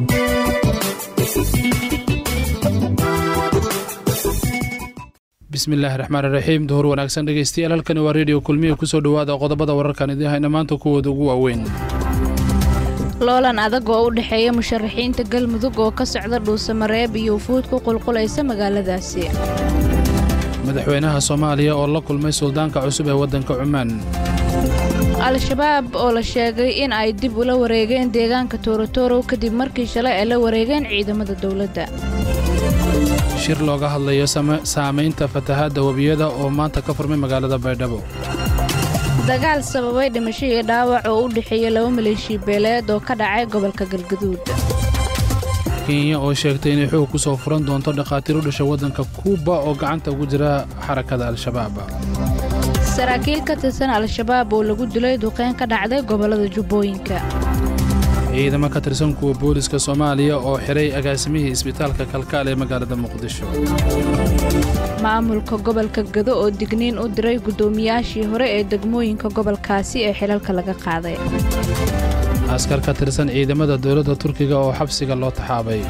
bismillaahi raxmaan iraxiim duhur wanaagsan dhegeystayaal halkani waa reediyo kulmiya kusoo dhowaada qodobada wararkan idiin hayna maanta kuwooda ugu waaweyn loolan adag oo u dhexeeya musharaxiinta galmudug oo ka socda dhuusamareeb iyo ufuud ku qulqulaysa magaaladaasi madaxweynaha soomaaliya oo la kulmay suldaanka cusub ee waddanka cumaan al-shabaab oo la sheegay in ay dib ula wareegeen deegaanka toorotorow kadib markii shalay ay la wareegeen ciidamada dowladda shir looga hadlayo saamaynta fatahaadda webiyada oo maanta ka furmay magaalada baydhabo dagaal sababay dhimasho iyo dhaawac oo u dhexeeya laba maleeshiya beeleed oo ka dhacay gobolka galgaduud kenya oo sheegtay inay xoog ku soo furan doonto dhakhaatiir u dhasha waddanka kuuba oo gacanta ugu jira xarakada al-shabaab saraakiil ka tirsan al-shabaab oo lagu dilay duqeyn ka dhacday gobollada jubbooyinka ciidamo ka tirsan kuwa booliska soomaaliya oo xiray agaasimihii isbitaalka kalkaal ee magaalada muqdisho maamulka gobolka gado oo digniin u diray guddoomiyaashii hore ee degmooyinka gobolkaasi ee xilalka laga qaaday askar ka tirsan ciidamada dowladda turkiga oo xabsiga loo taxaabay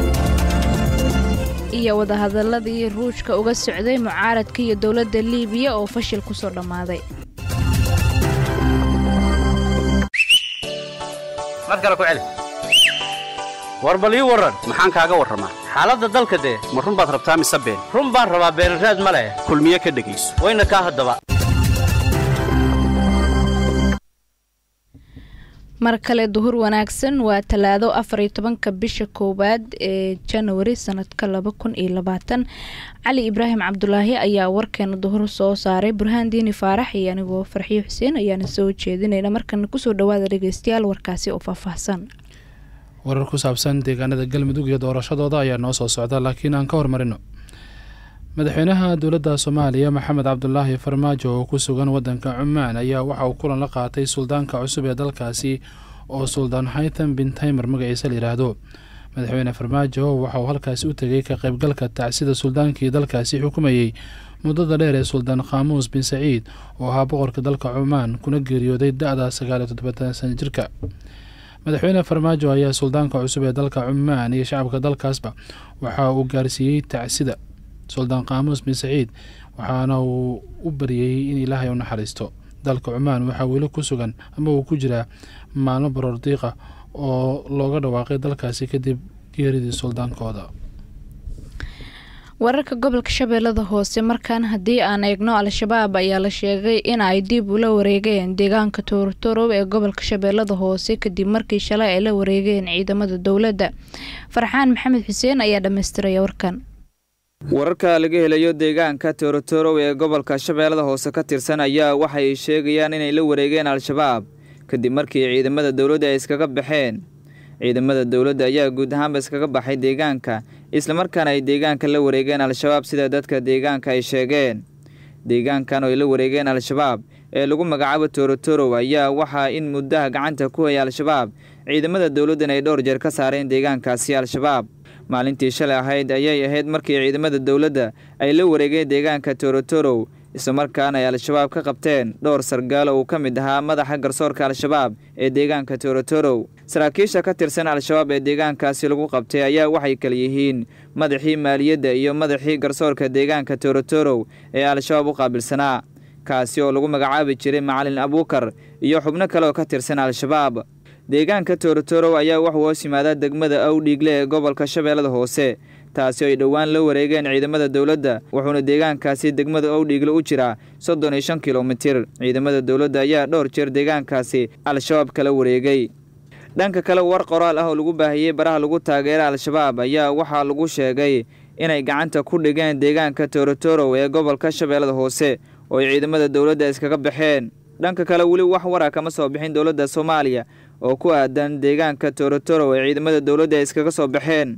iyo wadahadalladii ruushka uga socday mucaaradka iyo dowladda liibiya oo fashil ku soo dhammaaday mar kale ku celi war bal ii warran maxaan kaaga warramaa xaaladda dalka dee ma run baad rabtaa mise been run baan rabaa beenraad ma leh kulmiye ka dhegayso wayna kaa haddaba mar kale duhur wanaagsan waa talaado afar iyo tobanka bisha koowaad ee janawari sanadka laba kun iyo labaatan cali ibraahim cabdulaahi ayaa warkeena duhur soo saaray burhaan diini faarax iyo anigoo farxiyo xuseen ayaana soo jeedinayna markana kusoo dhawaada dhegeystayaal warkaasi oo faahfaahsan warar ku saabsan deegaanada galmudug iyo doorashadooda ayaa noo soo socda laakiin aan ka hormarino madaxweynaha dowladda soomaaliya maxamed cabdulaahi farmaajo oo ku sugan waddanka cumaan ayaa waxa uu kulan la qaatay suldaanka cusub ee dalkaasi oo suldaan haytham bin taymer magaciisa la yidhaahdo madaxweyne farmaajo waxa uu halkaasi u tegay ka qaybgalka tacsida suldaankii dalkaasi xukumayey muddada dheer ee suldaan khaamuus bin saciid oo ahaa boqorka dalka cumaan kuna geeriyooday da-da sagaaliyo toddobaatan sana jirka madaxweyne farmaajo ayaa suldaanka cusub ee dalka cumaan iyo shacabka dalkaasba waxa uu gaarsiiyey tacsida suldaan khaamuus bin saciid waxaana uu u baryayey in ilaahay u naxariisto dalka cumaan waxaa weli ku sugan ama uu ku jiraa maalmo baroor diiqa oo looga dhawaaqay dalkaasi kadib geeridii suldaankooda wararka gobolka shabeellada hoose markaan haddii aan eegno al-shabaab ayaa la sheegay in ay dib ula wareegeen deegaanka toorotorow ee gobolka shabeellada hoose kadib markii shalay ay la wareegeen ciidamada dowladda farxaan maxamed xuseen ayaa dhammaystiraya warkan wararka laga helayo deegaanka toorotorow ee gobolka shabeellada hoose ka tirsan ayaa waxay sheegayaan inay la wareegeen al-shabaab kadib markii ciidamada dowladda ay iskaga baxeen ciidamada dowladda ayaa guud ahaanba iskaga baxay deegaanka islamarkaana ay deegaanka la wareegeen al-shabaab sida dadka deegaanka ay sheegeen deegaankan oo ay la wareegeen al-shabaab ee lagu magacaabo toorotorow ayaa waxaa in muddaha gacanta ku haya al-shabaab ciidamada dowladdan ay dhowr jeer ka saareen deegaankaasi al-shabaab maalintii shalay ahayd ayay ahayd markii ciidamada dowladda ay la wareegeen deegaanka toorotorow islamarkaana ay al-shabaab ka qabteen dhowr sargaalo uu ka mid ahaa madaxa garsoorka al-shabaab ee deegaanka toorotorow saraakiisha ka tirsan al-shabaab ee deegaankaasi lagu qabtay ayaa waxay kala yihiin madaxii maaliyadda iyo madaxii garsoorka deegaanka toorotorow ee al-shabaab u qaabilsanaa kaasi oo lagu magacaabi jiray macalin abuukar iyo xubno kale oo ka tirsan al-shabaab deegaanka toorotorow ayaa waxuu hoos yimaadaa degmada awdhiigle ee gobolka shabeellada hoose taasi oo ay dhowaan la wareegeen ciidamada dowladda wuxuuna deegaankaasi degmada owdhiigle u jiraa soddon iyo shan kilomitir ciidamada dowladda ayaa dhowr jeer deegaankaasi al-shabaab kala wareegay dhanka kale war qoraal ah oo lagu baahiyey baraha lagu taageera al-shabaab ayaa waxaa lagu sheegay inay gacanta ku dhigeen deegaanka toorotorow ee gobolka shabeellada hoose oo ay ciidamada dowladda iskaga baxeen dhanka kale weli wax wara kama soo bixin dowladda soomaaliya oo ku aadan deegaanka toorotorow ee ciidamada dowladda ay iskaga soo baxeen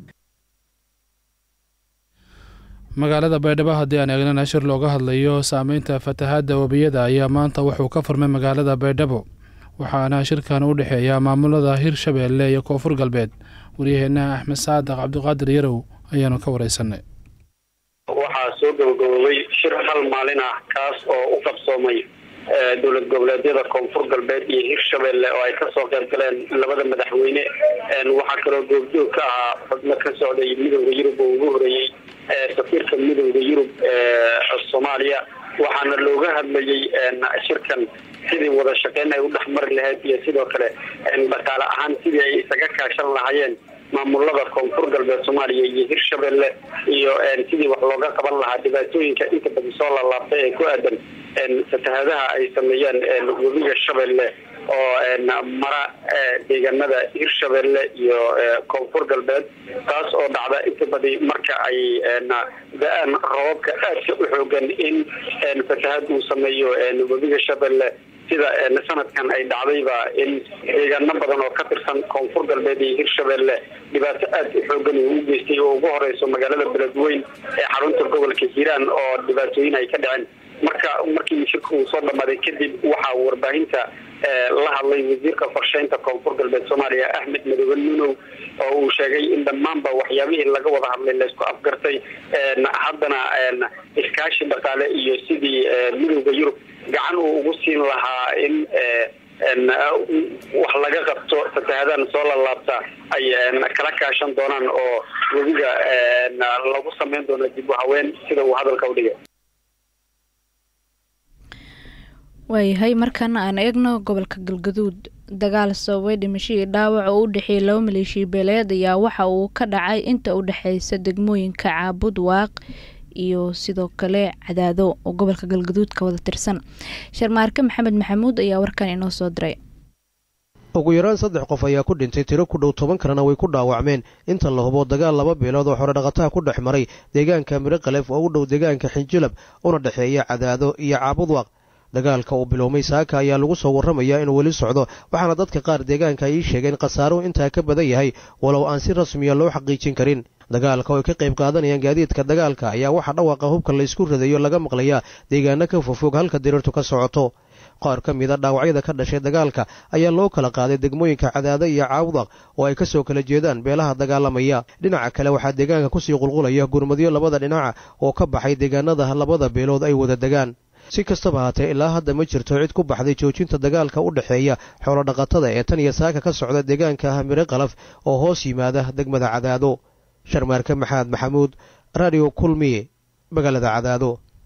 magaalada baydhabo haddii aan eegnana shir looga hadlayo saameynta fatahaadda webiyada ayaa maanta wuxuu ka furmay magaalada baydhabo waxaana shirkan u dhexeeya maamulada hirshabeelle iyo koonfur galbeed waryaheena axmed saadaq cabdiqaadir yarow ayaanu ka wareysanay waxaa soo gabagaboobay shir hal maalin ah kaas oo u qabsoomay dowlad goboleedyada koonfur galbeed iyo hirshabelle oo ay kasoo qayb galeen labada madaxweyne waxaa kaloo goobjoog ka ahaa xubno ka socday midowda yurub oo ugu horeeyey safiirka midowda yurub ee soomaaliya waxaana looga hadlayay shirkan sidii wada shaqeyn ay u dhexmari lahayd iyo sidoo kale dhaqaale ahaan sidii ay isaga kaashan lahaayeen maamulada koonfur galbeed soomaaliya iyo hirshabelle iyo sidii wax looga qaban lahaa dhibaatooyinka inta badan soo laalaabtay ee ku aadan fatahadaha ay sameeyeen webiga shabeelle oo mara deegaanada hirshabelle iyo koonfur galbeed taas oo dhacda inta badi marka ay da-aan roobabka aadka u xoogan in fatahad uu sameeyo webiga shabeelle sida sanadkan ay dhacdayba in deegaano badan oo ka tirsan koonfur galbeed iyo hirshabelle dhibaato aad u xoogan uu u geystay oo ugu horeyso magaalada beledweyn ee xarunta gobolka hiiraan oo dhibaatooyin ay ka dhaceen marka markii shirka uu soo dhamaaday kadib waxaa warbaahinta la hadlay wasiirka qorsheynta koonfur galbeed soomaaliya axmed madoobe nunow oo uu sheegay in dhammaanba waxyaabihii laga wada hadlay laysku afgartay haddana iskaashi dhaqaale iyo sidii midowda yurub gacan uu ugu siin lahaa in wax laga qabto fatahadaan soo lalaabta ay kala kaashan doonaan oo webiga lagu sameyn doono dib u haween sida uu hadalka u dhigay waayahay markaana aan eegno gobolka galgaduud dagaal sababay dhimasho iyo dhaawac oo u dhexeeyay laba maleeshiya beeleed ayaa waxa uu ka dhacay inta u dhexeysa degmooyinka caabud waaq iyo sidoo kale cadaado oo gobolka galgaduud ka wada tirsan sharmaarke maxamed maxamuud ayaa warkan inoo soo diray ugu yaraan saddex qof ayaa ku dhintay tiro ku dhow toban kalena way ku dhaawacmeen inta la hubo dagaal laba beelood oo xorodhaqataha ku dhex maray deegaanka midhoqalef oo u dhow deegaanka xinjilab una dhexeeya cadaado iyo caabudwaaq dagaalka uu biloomay saaka ayaa lagu soo warramayaa inuu weli socdo waxaana dadka qaar deegaanka ay ii sheegeen khasaaruhu intaa ka badan yahay walow aan si rasmiya loo xaqiijin karin dagaalka oo ay ka qayb qaadanayaan gaadiidka dagaalka ayaa waxaa dhawaaqa hubka laysku radayo laga maqlayaa deegaano ka fofog halka diriirtu ka socoto qaar ka mida dhaawacyada ka dhashay dagaalka ayaa loo kala qaaday degmooyinka cadaada iyo caawdaq oo ay ka soo kala jeedaan beelaha dagaalamaya dhinaca kale waxaa deegaanka kusii qulqulaya gurmadyo labada dhinaca oo ka baxay deegaanada labada beelood ay wada degaan si kastaba haatee ilaa hadda ma jirto cid ku baxday joojinta dagaalka u dhexeeya xoolodhaqatada ee tan iyo saaka ka socda deegaanka hamire qalaf oo hoos yimaada degmada cadaado sharmaarke maxamed maxamuud radio kulmiye magaalada cadaado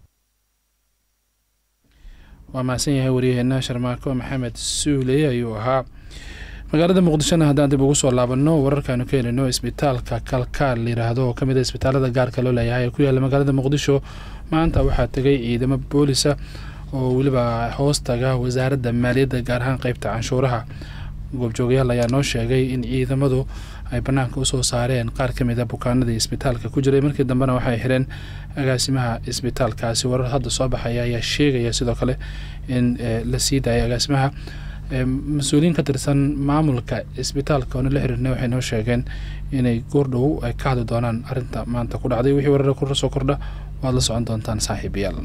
waa mahadsan yahay waryaheena sharmaarko maxamed suuley ayuu ahaa magaalada muqdishona haddaan dib ugu soo laabanno wararkaanu ka helino isbitaalka kalkaal layidhaahdo oo kamid a isbitaalada gaarka loo leeyahay ee ku yaalla magaalada muqdisho maanta waxaa tegay ciidamo boolisa oo weliba hoos taga wasaaradda maaliyadda gaar ahaan qeybta canshuuraha goobjoogayaal ayaa noo sheegay in ciidamadu ay bannaanka usoo saareen qaar ka mid a bukaanadii isbitaalka ku jiray markii dambena waxay xireen agaasimaha isbitaalkaasi warar hadda soo baxaya ayaa sheegaya sidoo kale in la sii daayay agaasimaha mas-uuliyiin ka tirsan maamulka isbitaalka oona la xiriirnay waxay noo sheegeen inay goordhow ay ka hadli doonaan arrinta maanta ku dhacday wixii warar kusoo kordha waad la socon doontaan saaxiibayaal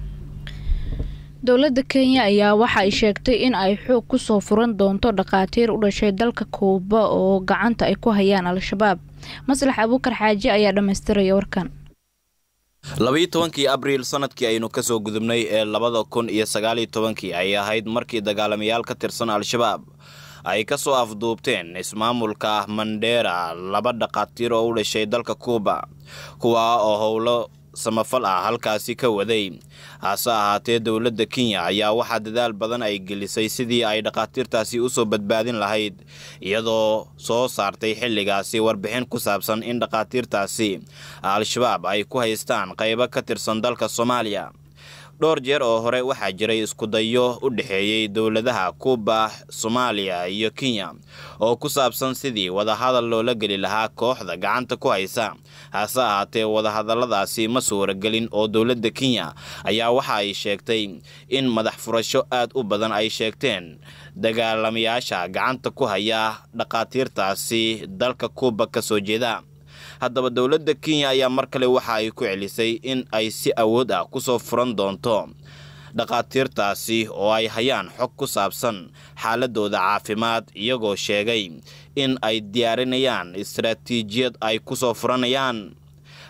dowladda kenya ayaa waxa ay sheegtay in ay xoog kusoo furan doonto dhakhaatiir u dhashay dalka kuuba oo gacanta ay ku hayaan al-shabaab maslax abuukar xaaji ayaa dhammaystiraya warkan labayo tobankii abriil sanadkii aynu kasoo gudubnay ee labada kun iyo sagaaliyo tobankii ay ahayd markii dagaalamayaal ka tirsan al-shabaab ay ka soo afduubteen ismaamulka mandheera laba dhakhaatiir oo u dhashay dalka kuuba kuwaa oo howlo samafal ah halkaasi ka waday hase ahaatee dowladda kenya ayaa waxaa dadaal badan ay gelisay sidii ay dhakhaatiirtaasi usoo badbaadin lahayd iyadoo soo saartay xilligaasi warbixin ku saabsan in dhakhaatiirtaasi al-shabaab ay ku haystaan qaybo ka tirsan dalka soomaaliya dhowr jeer oo hore waxaa jiray iskudayo u dhexeeyey dowladaha kuuba soomaaliya iyo kenya oo ku saabsan sidii wadahadal loola geli lahaa kooxda gacanta ku haysa hase ahaatee wadahadalladaasi ma suuragelin oo dowladda kenya ayaa waxa ay sheegtay in madax furasho aad u badan ay sheegteen dagaalamayaasha gacanta ku haya dhakhaatiirtaasi dalka kuuba ka soo jeeda haddaba dowladda kenya ayaa mar kale waxa ay ku celisay in ay si awood ah kusoo furan doonto dhakhaatiirtaasi oo ay hayaan xog ku saabsan xaaladooda caafimaad iyagoo sheegay in ay diyaarinayaan istaraatiijiyad ay kusoo furanayaan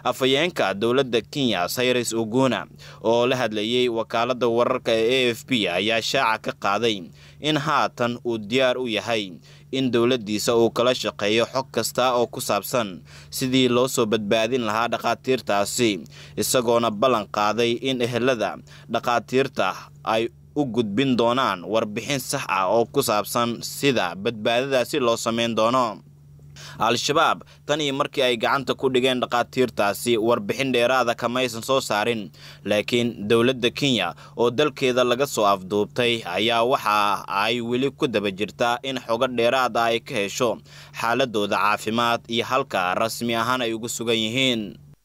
afhayeenka dowladda kenya sayres oguna oo la hadlayay wakaaladda wararka ee a f b ayaa shaaca ka qaaday in haatan uu diyaar u yahay in dowladdiisa uu kala shaqeeyo xog kasta oo ku saabsan sidii loo soo badbaadin lahaa dhakhaatiirtaasi isagoona ballan qaaday in ehelada dhakhaatiirta ay u gudbin doonaan warbixin sax ah oo ku saabsan sida badbaadadaasi loo samayn doono al-shabaab tan iyo markii ay gacanta ku dhigeen dhakhaatiirtaasi warbixin dheeraada kamaysan soo saarin laakiin dowladda kenya oo dalkeeda laga soo afduubtay ayaa waxa ay weli ku daba jirtaa in xogo dheeraad ah ay ka hesho xaaladooda caafimaad iyo halka rasmi ahaan ay ugu sugan yihiin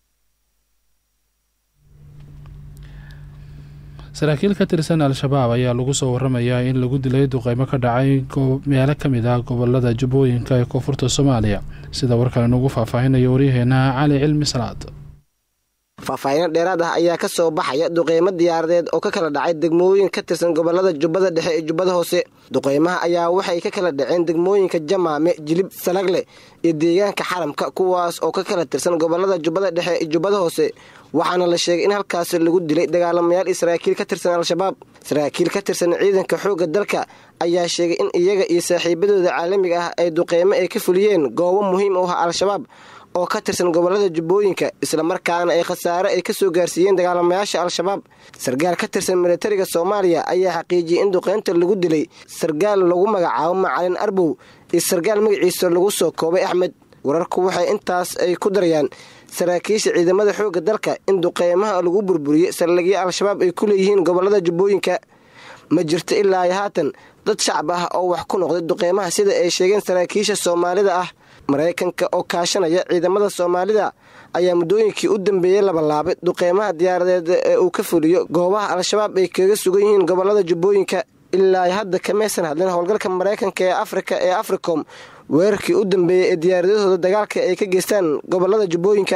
saraakiil ka tirsan al-shabaab ayaa lagu soo waramayaa in lagu dilay duqeymo ka dhacay meelo ka mid ah gobolada jubbooyinka ee koonfurta soomaaliya sida warkale nugu faahfaahinayo waryaheena cali cilmi salaad faahfaahino dheeraad ah ayaa ka soo baxaya duqeymo diyaaradeed oo ka kala dhacay degmooyin ka tirsan gobolada jubbada dhexe iyo jubbada hoose duqeymaha ayaa waxay ka kala dhaceen degmooyinka jamaame jilib salagle iyo deegaanka xaramka kuwaas oo ka kala tirsan gobolada jubbada dhexe iyo jubbada hoose waxaana la sheegay in halkaasi lagu dilay dagaalamayaal iyo saraakiil ka tirsan al-shabaab saraakiil ka tirsan ciidanka xoogga dalka ayaa sheegay in iyaga iyo saaxiibadooda caalamiga ah ay duqeymo ay ka fuliyeen goobo muhiim u ah al-shabaab oo ka tirsan gobolada jubbooyinka islamarkaana ay khasaare ay ka soo gaarsiiyeen dagaalamayaasha al-shabaab sargaal ka tirsan militariga soomaaliya ayaa xaqiijiyey in duqeynta lagu dilay sargaal lagu magacaabo macalin arbow iyo sargaal magaciisa lagu soo koobay axmed wararku waxay intaas ay ku darayaan saraakiisha ciidamada xoogga dalka in duqeymaha lagu burburiyey saldhigyo al-shabaab ay ku leeyihiin gobolada jubbooyinka ma jirto ilaa iyo haatan dad shacab ah oo wax ku noqday duqeymaha sida ay sheegeen saraakiisha soomaalida ah maraykanka oo kaashanaya ciidamada soomaalida ayaa muddooyinkii u dambeeyey labalaabay duqeymaha diyaaradeed ee uu ka fuliyo goobaha al-shabaab ay kaga sugan yihiin gobolada jubbooyinka ilaa hadda kamaysan hadlin howlgalka maraykanka ee afrika ee africom weerarkii u dambeeyey ee diyaaradahooda dagaalka ay ka geystaan gobolada jubbooyinka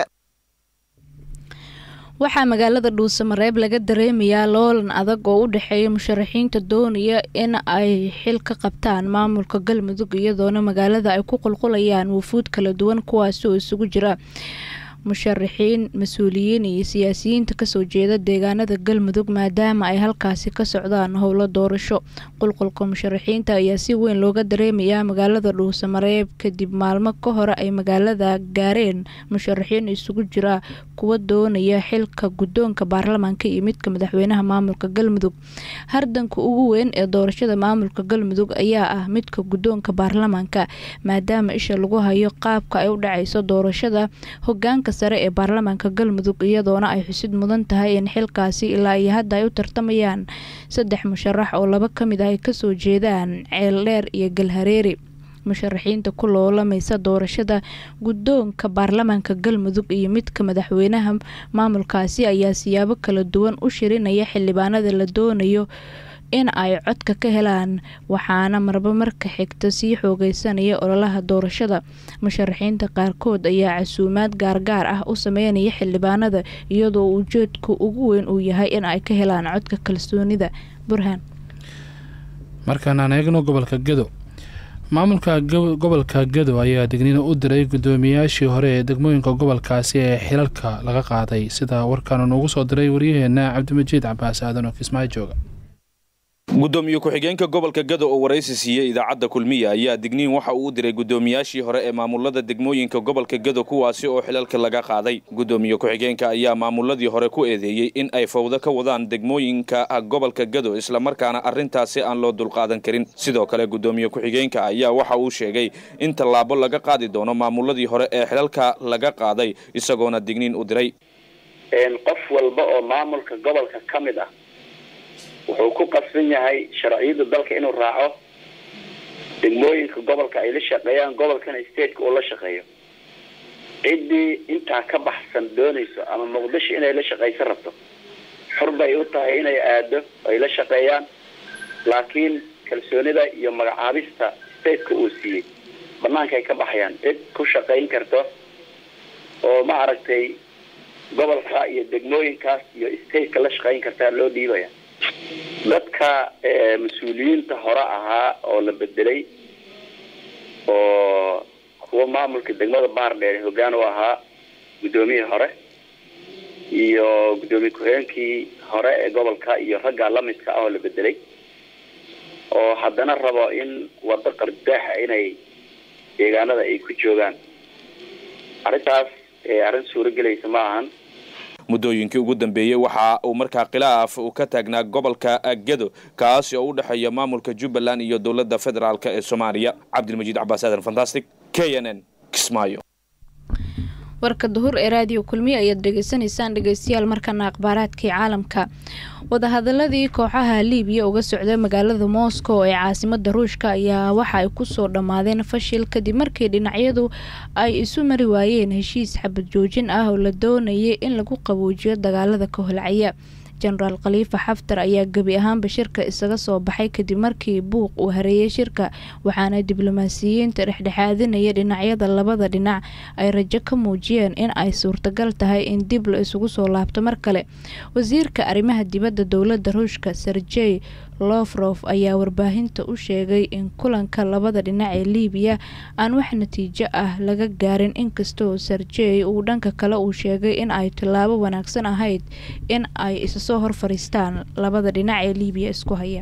waxaa magaalada dhuusamareeb laga dareemayaa loolan adag oo u dhexeeya musharaxiinta doonaya in ay xil ka qabtaan maamulka galmudug iyadoona magaalada ay ku qulqulayaan wufuud kala duwan kuwaasi oo isugu jira musharaxiin mas-uuliyiin iyo siyaasiyiinta kasoo jeeda deegaanada galmudug maadaama ay halkaasi ka socdaan howlo doorasho qulqulka musharaxiinta ayaa si weyn looga dareemayaa magaalada dhuusamareeb kadib maalmo ka hore ay magaalada gaareen musharaxiin isugu jira kuwa doonaya xilka guddoonka baarlamaanka iyo midka madaxweynaha maamulka galmudug hardanka ugu weyn ee doorashada maamulka galmudug ayaa ah midka guddoonka baarlamaanka maadaama isha lagu hayo qaabka ay u dhacayso doorashada hogaanka sare ee baarlamaanka galmudug iyadoona ay xusid mudan tahay in xilkaasi ilaa iyo hadda ay u tartamayaan saddex musharax oo laba ka mid ah ay kasoo jeedaan ceeldheer iyo galhareeri musharaxiinta ku loolamaysa doorashada guddoonka baarlamaanka galmudug iyo midka madaxweynaha maamulkaasi ayaa siyaabo kala duwan u shirinaya xildhibaanada la doonayo in ay codka ka helaan waxaana marba marka xigta sii xoogeysanaya ololaha doorashada musharaxiinta qaarkood ayaa casuumaad gaargaar ah u sameynaya xildhibaanada iyadoo ujeedka ugu weyn uu yahay in ay ka helaan codka kalsoonida burhaan markaan aan eegno gobolka gedo maamulka gobolka gedo ayaa digniino u diray guddoomiyaashii hore ee degmooyinka gobolkaasi ee xilalka laga qaaday sida warkaanu noogu soo diray waryaheena cabdimajiid cabaas aadan oo kismaayo jooga gudoomiye ku-xigeenka gobolka gado oo waraysi siiyey idaacadda kulmiya ayaa digniin waxa uu u diray gudoomiyaashii hore ee maamulada degmooyinka gobolka gado kuwaasi oo xilalka laga qaaday gudoomiye ku-xigeenka ayaa maamuladii hore ku eedeeyey in ay fawdo ka wadaan degmooyinka gobolka gado islamarkaana arrintaasi aan loo dulqaadan karin sidoo kale gudoomiye ku-xigeenka ayaa waxa uu sheegay in tallaabo laga qaadi doono maamuladii hore ee xilalka laga qaaday isagoona digniin u diray qof walba oo maamulka gobolka ka mid ah wuxuu ku qasban yahay sharciyada dalka inuu raaco degmooyinka gobolka ay la shaqeeyaan gobolkana stateka uu la shaqeeyo ciddii intaa ka baxsan doonayso ama muqdisho inay la shaqayso rabto xur bay u tahay inay aado ay la shaqeeyaan laakiin kalsoonida iyo magacaabista stateka uu siiyey banaanka ay ka baxayaan cid ku shaqayn karto oo ma aragtay gobolka iyo degmooyinkaas iyo stateka la shaqayn kartaa loo dhiibaya dadka mas-uuliyiinta hore ahaa oo la bedelay oo kuwa maamulka degmada baardheer hoggaan u ahaa guddoomiyihii hore iyo guddoomiye ku-xigeenkii hore ee gobolka iyo ragga lamidka ah oo la bedelay oo haddana rabo in waddo qardaaxa inay deegaanada ay ku joogaan arrintaas arrin suuragelaysa ma ahan muddooyinkii ugu dambeeyey waxa uu markaa khilaaf uu ka taagnaa gobolka gedo kaasi oo u dhexeeya maamulka jubbaland iyo dowladda federaalk ee soomaaliya cabdilmajiid cabaas aadan fantastic k n n kismaayo warka duhur ee raadiyo kulmiye ayaad dhegeysanaysaan dhegeystayaal markana akhbaaraadkii caalamka wadahadaladii kooxaha liibiya uga socda magaalada moscow ee caasimada ruushka ayaa waxa ay kusoo dhammaadeen fashil kadib markii dhinacyadu ay isu mari waayeen heshiis xabad joojin ah oo la doonayay in lagu qaboujiyo dagaalada ka holcaya jenaraal khaliifa xaftar ayaa gebi ahaanba shirka isaga soo baxay kadib markii buuq uu hareeyay shirka waxaana diblomaasiyiinta dhexdhexaadinaya dhinacyada labada dhinac ay rajo ka muujiyeen in ay suurtagal tahay in dib la isugu soo laabto mar kale wasiirka arrimaha dibadda dowladda ruushka serjey lofrof ayaa warbaahinta u sheegay in kulanka labada dhinac ee liibiya aan wax natiijo ah laga gaarin inkastoo serjey uu dhanka kale uu sheegay in ay tillaabo wanaagsan ahayd in ay isasoo hor fariistaan labada dhinac ee liibiya isku haya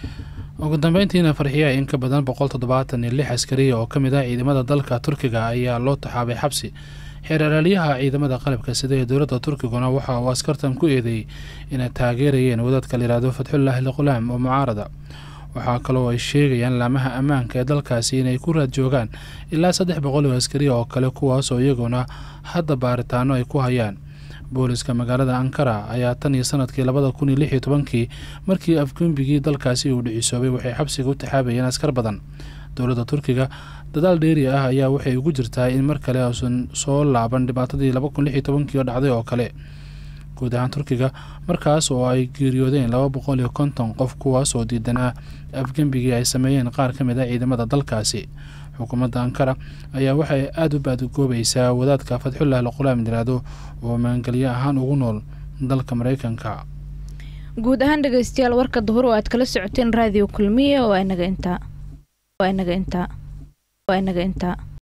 ugu dambeyntiina farxiya in ka badan boqol toddobaatan iyo lix askariya oo ka mid ah ciidamada dalka turkiga ayaa loo taxaabay xabsi xeeralaalyaha ciidamada qalabka sida ee dowladda turkiguna waxa uu askartan ku eedeeyey inay taageerayeen wadaadka layihahdo fatxullaahi liqulaam oo mucaarada waxaa kaloo ay sheegayaan laamaha ammaanka ee dalkaasi inay ku raad joogaan ilaa saddex boqol oo askariya oo kale kuwaasoo iyaguna hadda baaritaano ay ku hayaan booliska magaalada ankara ayaa tan iyo sanadkii labada kun iyo lix iyo tobankii markii afgembigii dalkaasi uu dhicisoobay waxay xabsiga u taxaabayeen askar badan dowladda turkiga dadaal dheeri ah ayaa waxay ugu jirtaa in mar kale uusan soo laaban dhibaatadii laba kun lix iyo tobankii oo dhacday oo kale guud ahaan turkiga markaas oo ay geeriyoodeen laba boqol iyo konton qof kuwaasoo diidanaa afgembigii ay sameeyeen qaar ka mid a ciidamada dalkaasi xukuumadda ankara ayaa waxay aada u baadgoobaysaa wadaadka fatxullah liqulaam yiraahdo oo maangelyo ahaan ugu nool dalka mareykanka guud ahaan dhegeystayaal warka duhur oo aad kala socoteen raadiyo kulmiye oo inaga intaa waa inaga intaa waa inaga intaa